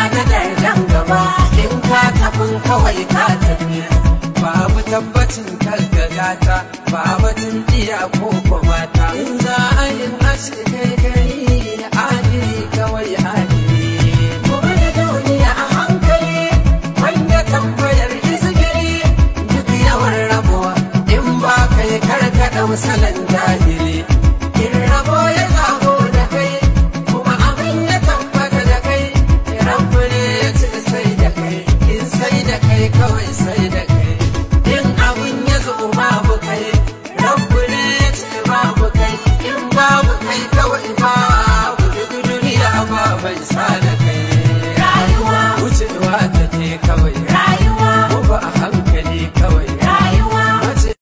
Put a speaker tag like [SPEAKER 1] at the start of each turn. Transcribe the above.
[SPEAKER 1] na nan gaba in ka tabin kawai ka tafi
[SPEAKER 2] babu tabbacin karkagata ba batun iya ko mata
[SPEAKER 1] in za a yi ashe kai gari